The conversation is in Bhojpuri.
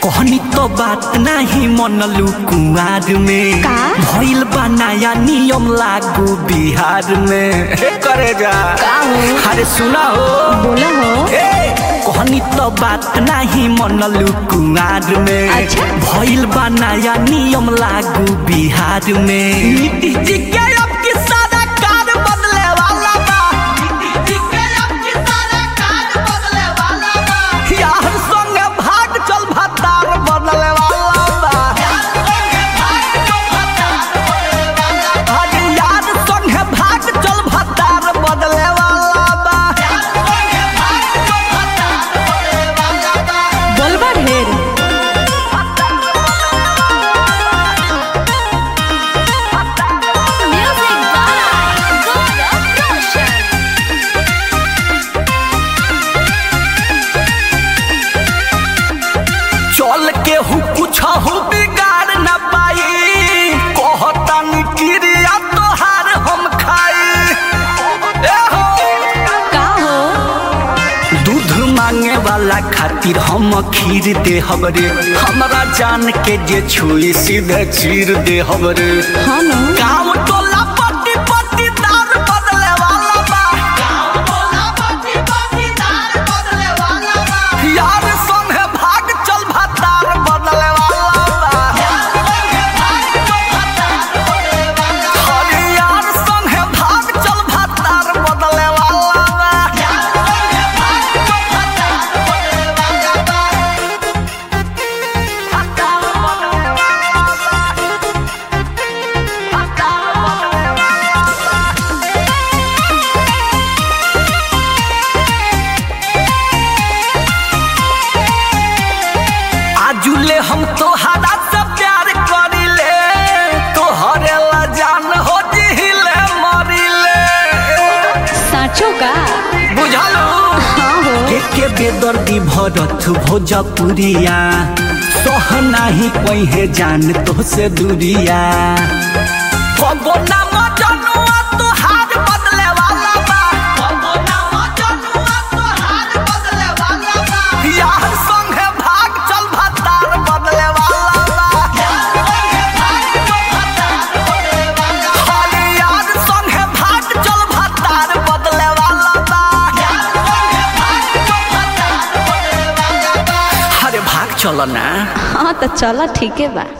कहनी तो बात नाही मनलू कुआर में का? भइल बा नया नियम लागू बिहार में हे करे जा का हो? अरे सुना हो बोला हो ए, कहनी तो बात नाही मनलू कुआर में अच्छा। भइल बा नया नियम लागू बिहार में नीतीश जी के अब की सारा कार बदले वाला बा नीतीश जी के अब की सारा कार बदले वाला बा यार संगे भाग चल भतार बदले वाला बा अरे यार संगे भाग चल भतार बदले वाला बा बोलबा ढेर Music by Gaurav Roshan. चल के हु कुछ हु बिगाड़ न पाई कहता क्रिया तोहार हम खाई ए हो का हो दूध मांगे वाला खातिर हम खीर दे हमरे हमरा जान के जे छुई सीधे चीर दे हमरे हाँ न गाँव टोला पट्टी पट्टी दार बदले वाला बा गाँव टोला पट्टी पट्टी दार बदले वाला बा यार संगे भाग चल भतार बदले वाला बा अरे यार संगे भाग चल भतार बदले वाला बा आजुले हम तोहरा से प्यार करिले तोहरे ला जान हो जिहिले मरिले साँचो का बुझलू हाँ हो के के बेदर्दी भरत भोजपुरिया सह नाही कहे जान तो से दूरिया कबो ना मजनुआ तोहार बदले वाला बा कबो ना मजनुआ तोहार बदले वाला बा यार संगे भाग चल भतार बदले वाला बा अरे यार संगे भाग चल भतार बदले वाला बा अरे भाग चलो ना हाँ तो चलो ठीक है बा